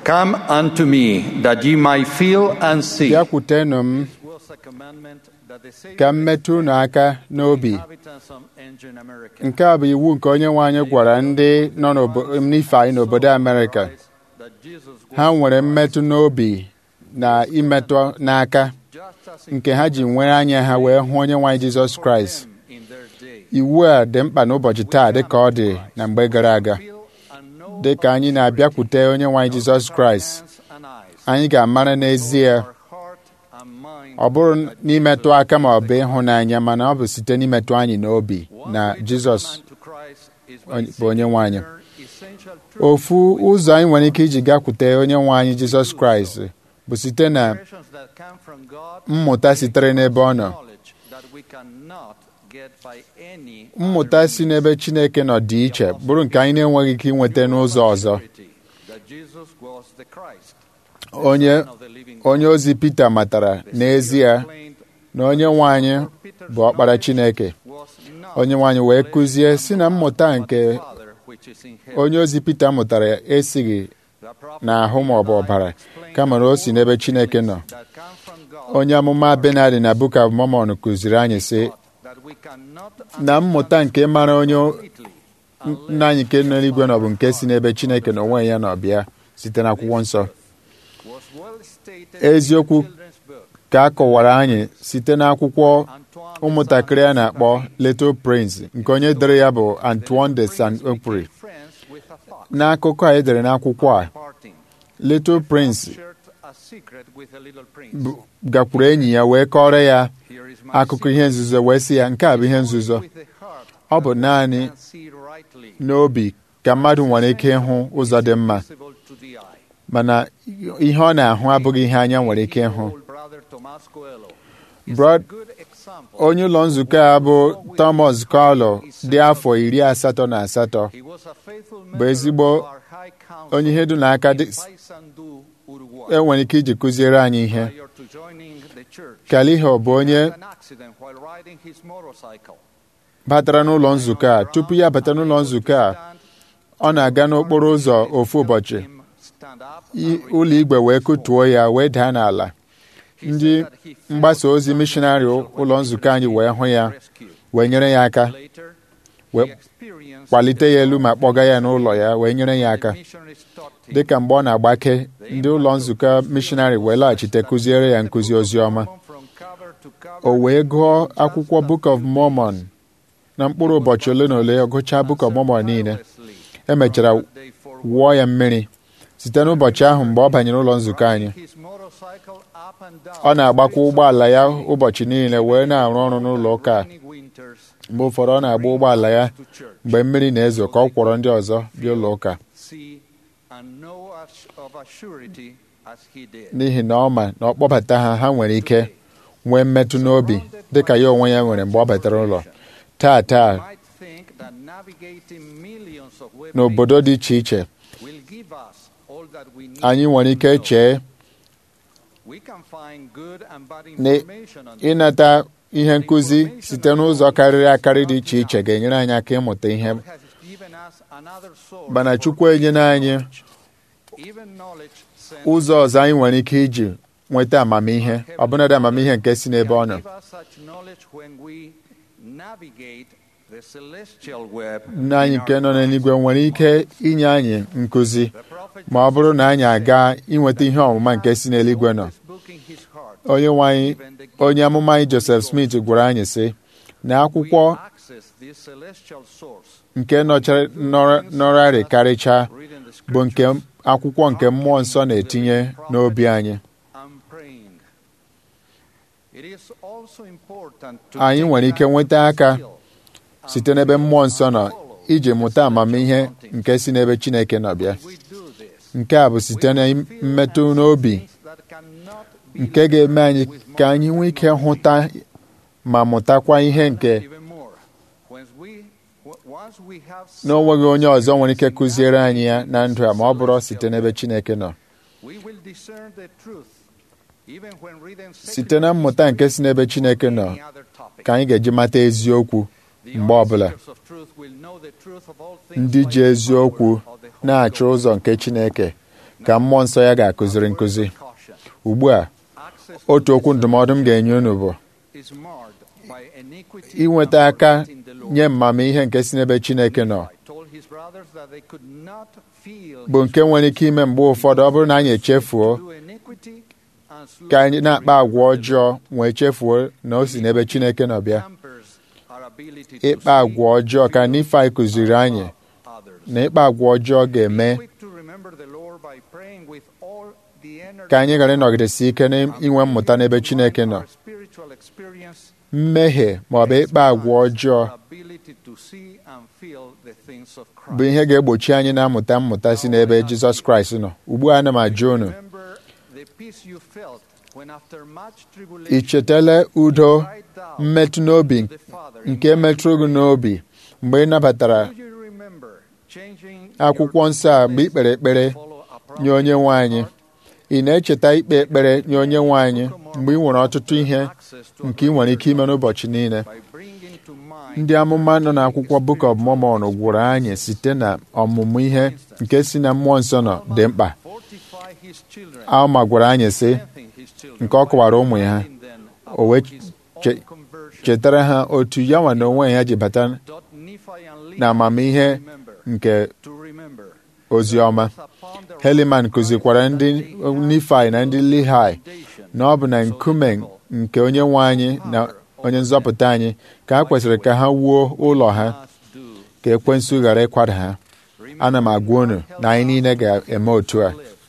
Come unto me, that ye might feel and see. bịakwutenụ m was a commandment that the Savior ka m metụ unu aka n'obi inhabitants of ancient America. nke a bụ iwu nke onye nwe anyị gwara ndị nọ n'obo- n'ife anyị n'obodo amerịka That Jesus was ha nwere mmetụ n'obi na imetụ n'aka just as nke ha ji nwere anya ha wee hụ onye nwe anyị jizọs kraịst them in their day. iwu a dị mkpa n'ụbọchị taa dị ka ọ dị na mgbe gara aga Feel and know dị ka anyị na-abịakwute onye nwe anyị jizọs kraịst hands and eyes, anyị ga-amara n'ezie our heart and mind. ọ bụrụ n'imetụ aka ma ọ bụ ịhụnanya mana ọ bụ site n'imetụ anyị n'obi na jizọs to Christ is onye- bụ onye nwe anyị essential truth ofu ụzọ anyị nwere ike iji gakwute onye nwe anyị jizọs kraịst bụ site na expressions that come from God mmụta sitere n'ebe ọ nọ knowledge that we cannot get by any mmụta si n'ebe chineke nọ dị iche bụrụ nke anyị na-enweghị ike inweta n'ụzọ ọzọ surety that Jesus was the Christ, onye Son of the living onye ozi pita matara n'ezie claimed na onye nwe anyị bụ ọkpara chineke was not onye nwe anyị wee kụzie si na mmụta nke Father which is in heaven. onye ozi pita mụtara esighị The prophet n'ahụ ma ọ bụ ọbara kama na o si n'ebe chineke nọ that come from God onye amụma benadi na book of mormon kụziri anyị sị that we cannot na mmụta nke mara onye completely nna anyị nke nọ n'igwe nọ bụ nke si n'ebe chineke na onwe ya nọ bịa site n'akwụkwọ nsọ was well stated Eziokwu in the children's book. ka a kọwara anyị site n'akwụkwọ Antoine ụmụntakịrị a na-akpọ Little Prince nke onye dere ya bụ Antoine de Saint-Exupéry friends with a fox n'akụkọ a edere n'akwụkwọ a parting. Little Prince Shared a secret with a little prince. bụ- gakwuru enyi ya wee kọrọ ya Here is my akụkọ ihe nzuzo wee sị ya nke a bụ ihe nzuzo with the heart ọ bụ naanị and see rightly n'obi ka mmadụ nwere ike ịhụ ụzọ dị mma visible to the eye. mana ihe ọ na-ahụ abụghị ihe anya nwere ike ịhụ Old brother Tomas Coelho is Brad- a good example. onye ụlọ nzukọ a bụ Thomas Carlo dị afọ iri asatọ na asatọ He was a faithful bụ member ezigbo of our high council onye ihe dị n'aka dị in Paysandú, Uruguay. enwere ike iji kụziere anyị ihe Prior to joining the church, Kaliho bụ onye he had an accident while riding his motorcycle. batara n'ụlọ nzukọ a tupu ya bata n'ụlọ nzukọ a ọ na-aga n'okporo ụzọ ofu ụbọchị Him stand up i- and ụlọ igwe wee kụtuo ya wee daa n'ala he ndị said that he felt mgbasa ozi some mishonarị pressure when ụlọ he nzukọ anyị wee hụ ya rescued. wee nyere ya aka Later, wee he experienced kwalite ya elu ma kpọga ya n'ụlọ ya wee nyere ya aka the missionaries taught him. dịka mgbe ọ na-agbake ndị ụlọ nzukọ mishonarị wee laghachite kụziere ya nkụzi ozi ọma From cover to cover, o wee gụọ akwụkwọ Book of Mormon na mkpụrụ ụbọchị ole na ole ọ gụchaa Book of Mormon niile tirelessly emechara from that day forward. wụọ ya mmiri site n'ụbọchị ahụ mgbe ọ banyere ụlọ nzukọ anyị His motorcycle up and down ọ na-agbakwa ụgbọala ya ụbọchị niile wee na-arụ ọrụ n'ụlọ ụka a. rainy winters mgbe ụfọdụ ọ na-agba ụgbọala ya to church. mgbe mmiri na-ezo ka ọ kwọrọ ndị ọzọ bịa ụlọ ụka See and know as- of a surety as he did. n'ihi na ọ ma na ọ kpọbata ha ha nwere ike nwee mmetụ n'obi dịka ya onwe ya nwere mgbe ọ batara ụlọ taa taa You might think that navigating millions of web n'obodo dị iche iche will give us all that we need anyị nwere to ike know. chee We can find good and bad na information on ịnata ihe nkụzi site n'ụzọ karịrị akarị dị iche iche ga-enyere anyị aka ịmụta ihe God has given us another source mana for Chukwu enyela anyị even knowledge sent ụzọ ọzọ anyị nwere ike iji nweta amamihe ọbụnadị amamihe nke si n'ebe ọ nọ give us such knowledge when we navigate the celestial web nna anyị in nke our nọ n'eluigwe nwere ike inye anyị nkụzi The prophet ma ọ bụrụ na anyị aga inweta ihe ọmụma nke si n'eluigwe nọ always book in his heart onye nwe anyị even the gift onye amụma anyị Joseph Smith gwara anyị sị na akwụkwọ we access this celestial source nke nọchara- nọrọ- nọrarị karịchaa reading the bụ nke scriptures akwụkwọ nke mmụọ nsọ na-etinye n'obi anyị and praying. It is also important to anyị take nwere ike time nweta to aka still site n'ebe mmụọ nsọ nọ iji mụta amamihe nke si n'ebe Chineke nọ bịa we do this. nke a bụ site na mmetụ n'obi Things that cannot be nke ga-eme anyị ka anyị nwee ike hụta ma mụtakwa ihe nke even more. When we, once we have na o nweghị onye ọzọ nwere ike kụziere anyị ya na ndụ a ma ọ bụrụ site n'ebe Chineke nọ we will discern the truth, even when reading site na mmụta nke si n'ebe Chineke nọ any other topic. ka anyị ga-eji mata eziokwu The mgbe ọbụla seekers of truth will know the truth of all things ndị by ji the eziokwu power of the Holy na-achọ Ghost. ụzọ nke Chineke ka mmụọ nsọ ya ga-akụziri nkụzi ugbu a otu okwu ndụmọdụ m ga-enye unu bụ inweta aka nye mmamihe nke si n'ebe Chineke nọ bụ nke nwere ike ime mgbe ụfọdụ ọ bụrụ na anyị echefuo ka anyị na-akpa agwa ọjọọ wee chefuo na o si n'ebe Chineke nọ bịa ịkpa agwa ọjọọ ka Nifai kụziri anyị na ịkpa agwa ọjọọ ga-eme ka anyị ghara ịnọgidesi ike n'inwe mmụta n'ebe Chineke nọ mmehie ma ọ bụ ịkpa agwa ọjọọ bụ ihe ga-egbochi anyị na-amụta mmụta si n'ebe Jizọs Kraịst nọ ugbu a ana m ajụ unu ị chetala udo mmetụ n'obi nke metụrụ gị n'obi mgbe ị nabatara akwụkwọ nsọ a mgbe ị kpere ekpere nye onye nwe anyị ị na-echeta ikpe ekpere nye onye nwe anyị mgbe ị nwere ọtụtụ ihe nke ị nwere ike ime n'ụbọchị niile ndị amụma nọ n'akwụkwọ Book of Mormon gwụrụ anyị site na ọmụmụ ihe nke si na mmụọ nsọ nọ dị mkpa Alma gwara anyị sị nke ọ kọwara ụmụ ya o wee chetara ha otu ya nwa na onwe ya ji bata na amamihe nke ozi ọma Heliman kụzikwara ndị Nifai na ndị Lihai na ọ bụ na nkume nke onye nwe anyị na onye nzọpụta anyị ka ha kwesịrị ka ha wuo ụlọ ha ka ekwensu ghara ịkwada ha ana m agwa unu na anyị niile ga-eme otu a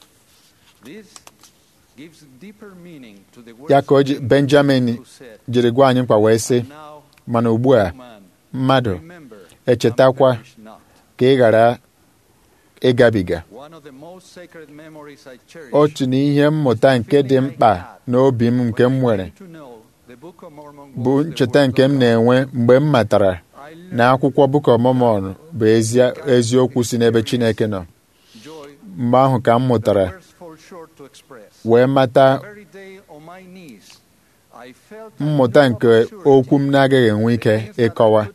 ya ka o ji Benjamin jiri gwa anyị mkpa wee sị mana ugbu a mmadụ echetakwa ka ị ghara ịgabiga otu n'ihe mmụta nke dị mkpa n'obi m nke m nwere bụ ncheta nke m na-enwe mgbe m matara na akwụkwọ Book of Mormon bụ eziokwu si n'ebe Chineke nọ mgbe ahụ ka m mụtara wee mata mmụta nke okwu m na-agaghị enwe ike ịkọwa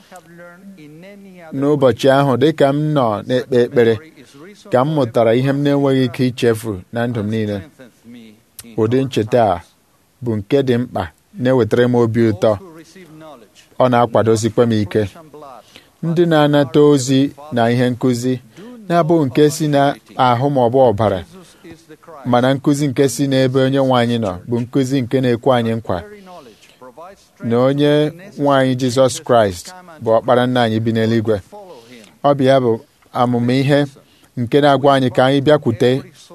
n'ụbọchị ahụ dịka m nọ na-ekpe ekpere ka m mụtara ihe m na-enweghị ike ichefu na ndụ m niile ụdị ncheta a bụ nke dị mkpa na-ewetara m obi ụtọ ọ na-akwadosikwa m ike ndị na-anata ozi na ihe nkụzi na-abụghị nke si n'ahụ ma ọ bụ ọbara mana nkụzi nke si n'ebe onye nwe anyị nọ bụ nkụzi nke na-ekwe anyị nkwa na onye nwe anyị Jizọs Kraịst bụ ọkpara nna anyị bi n'eluigwe ọ bụ ya bụ amụma ihe nke na-agwa anyị ka anyị bịakwute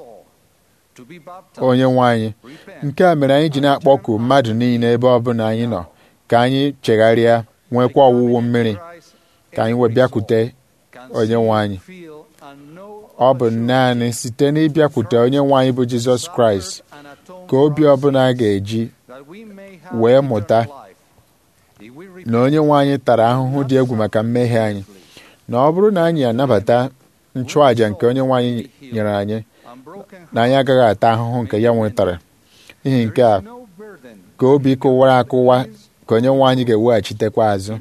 onye nwe anyị nke a mere anyị ji na-akpọku mmadụ niile ebe ọ bụla anyị nọ ka anyị chegharịa nwekwa ọwụwụ mmiri ka anyị wee bịakwute onye nwe anyị ọ bụ naanị site n'ịbịakwute onye nwe anyị bụ Jizọs Kraịst ka obi ọbụla ga-eji wee mụta na onye nwe anyị tara ahụhụ dị egwu maka mmehie anyị na ọ bụrụ na anyị anabata nchụàjà nke onye nwe anyị nyere anyị na anyị agaghị ata ahụhụ nke ya nwetara n'ihi nke a ka obi kụwara akụwa ka onye nwe anyị ga-eweghachitekwa azụ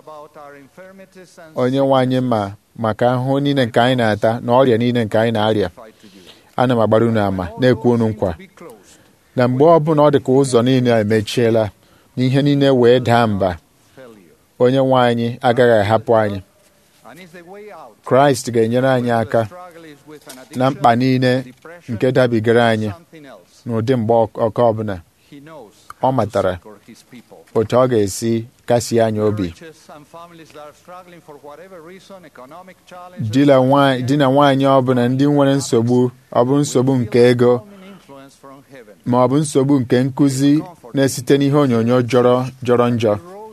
onye nwe anyị ma maka ahụhụ niile nke anyị na-ata na ọrịa niile nke anyị na-arịa ana m agbara unu ama na-ekwu unu nkwa na mgbe ọbụla ọ dị ka ụzọ niile emechiela na ihe niile wee daa mba onye nwe anyị agaghị ahapụ anyị kraịst ga-enyere anyị aka na mkpa niile nke dabigara anyị n'ụdị mgbe ọkọ ọbụla ọ matara otu ọ ga-esi kasie anyị obi di na nwaanyị ọbụla ndị nwere nsogbu ọ bụ nsogbu nke ego ma ọ bụ nsogbu nke nkụzi na-esite n'ihe onyonyo jọrọ jọrọ njọ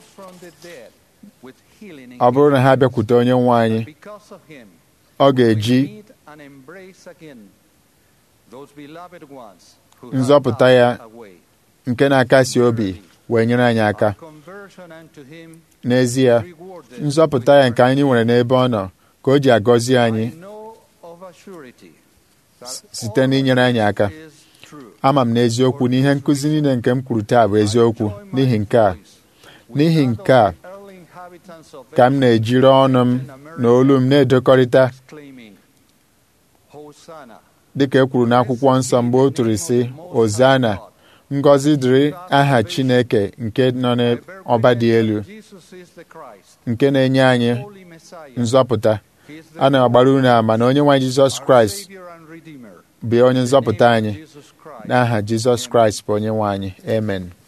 ọ bụrụ na ha bịakwute onye nwe anyị ọ ga-eji nzọpụta ya nke na-akasi obi wee nyere anyị aka n'ezie nzọpụta ya nke anyị nwere n'ebe ọ nọ ka o ji agọzi anyị site n'inyere anyị aka ama m n'eziokwu na ihe nkụzi niile nke m kwuru taa bụ eziokwu n'ihi nke a n'ihi nke a ka m na-ejiri ọnụ m na olu m na-edokọrịta dịka e kwuru n'akwụkwọ nsọ mgbe o tụrụ sị ozana ngọzi dịrị aha chineke nke nọ n'ọba dị elu nke na-enye anyị nzọpụta a na-agbara unu ama na onye nwe jizọs kraịst bụ onye nzọpụta anyị n'aha jizọs kraịst bụ onye nwe anyị amen